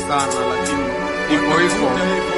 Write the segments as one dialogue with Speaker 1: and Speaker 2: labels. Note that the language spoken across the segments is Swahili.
Speaker 1: sana lakini ipo hivyo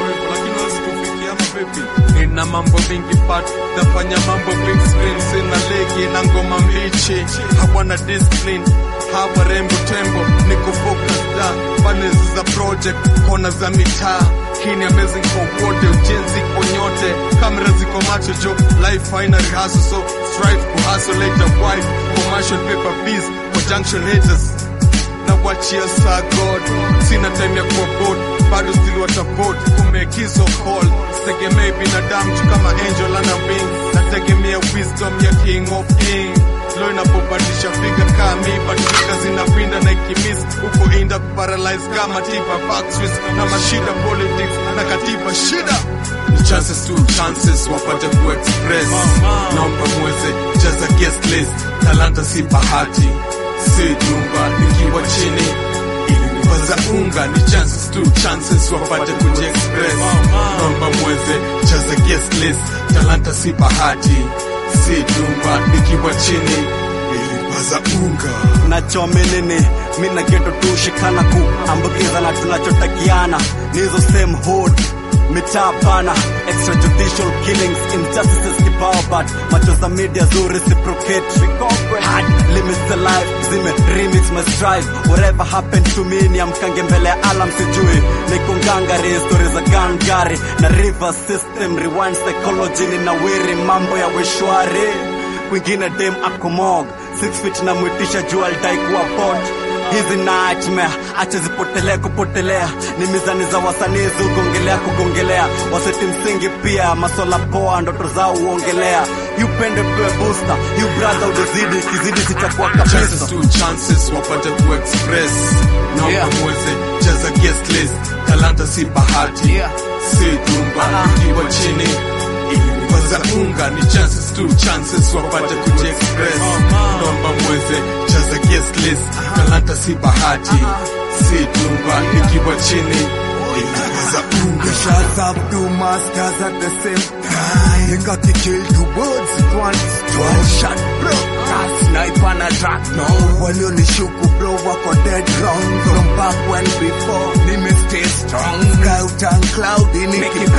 Speaker 1: nina mambo mingi but nafanya mambo big screen sina legi na ngoma mbichi hawana discipline hawa rembo tembo niko focus da panels za project kona za mitaa hii ni amazing kwa wote ujenzi kwa nyote kamera ziko macho jo life haina rehearsal so strive kuhustle later wife commercial paper bees kwa junction haters na wachia saa god sina time ya kuwa bored bado still watavote kumekizo call sitegemei binadamu tu kama angel ana wing nategemea wisdom ya king of king lo inapobadilisha figa kami badilika zinapinda na ikimis huko inda kuparalyze kama tiba backswis na mashida politics na katiba shida ni chances tu chances wapate kuexpress naomba mweze jaza guest list talanta si bahati si dumba nikiwa chini ilinipaza unga ni chances tu chances wapate kujiexpress naomba mweze jaza guest list talanta si bahati si dumba nikiwa chini ilinipaza unga
Speaker 2: nachomenene mina geto tushikana kuambukizana tunachotakiana nizo same hood mitaa pana extrajudicial killings injustices kibao but macho za media zu reciprocate hard limits the life zime remix my strive whatever happened to me ni amkange mbele ya alam sijui niko ngangari story za gangari na river system rewind psychology ni nawiri mambo ya weshwari kwingine dem akomog 6 feet na mwitisha juu alidai kuwa bot hizi nightmare acha zipotelee kupotelea ni mizani za wasanii zugongelea kugongelea waseti msingi pia maswala poa ndoto zao uongelea yupende pewe booster yu brother udazidi kizidi sitakuwa kabisa
Speaker 1: chances tu chances wapate kuexpress naomba
Speaker 3: Yeah.
Speaker 1: mweze jaza guest list talanta si bahati
Speaker 3: Yeah.
Speaker 1: si dumba
Speaker 3: Uh-uh.
Speaker 1: ikiwa chini ilinipaza unga ni chances tu chances wapate kujiexpress naomba mweze jaza guest list talanta si bahati si dumba ikiwa chini ilinipaza unga
Speaker 4: Shots up two masters at the same time. They got to kill two birds with one stone. Shot bro. Got sniper and a track now. Walionishuku bro wako dead wrong. From back when before. Ni me stay strong. Scout and cloudy make it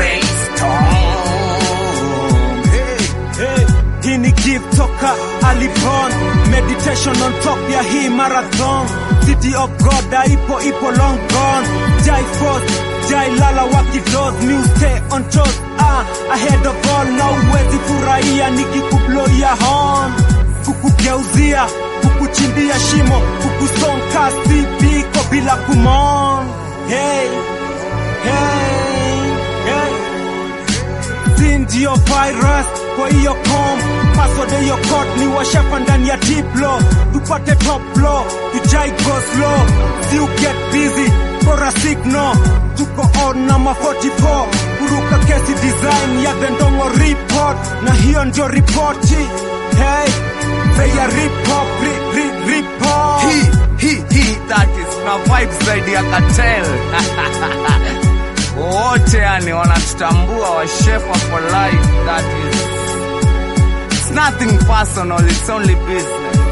Speaker 4: brainstorm. Hey.
Speaker 5: Hey, hii ni gift toka alipon meditation on top ya hii marathon city of god ipo ipo long gone jai force jai lala wakidos new stay on toes ah, ahead of all na uwezi furahia nikikubloia horn kukugeuzia kukuchimbia shimo kukusonka sipiko bila kumon hey, hey, hey si ndio virus kwa hiyo com password ya hiyo code ni washafa ndani ya diplo tupate top flow tujai go slow si you get busy for a signal tuko on na ma 44 kuruka kesi design ya vendongo report na hiyo ndio ripoti hey Say report, re, re, report.
Speaker 3: He, he, he, that is na vibes zaidi ya cartel. Wote yani wanatutambua wa Shefa for life that is it's nothing personal, it's only business.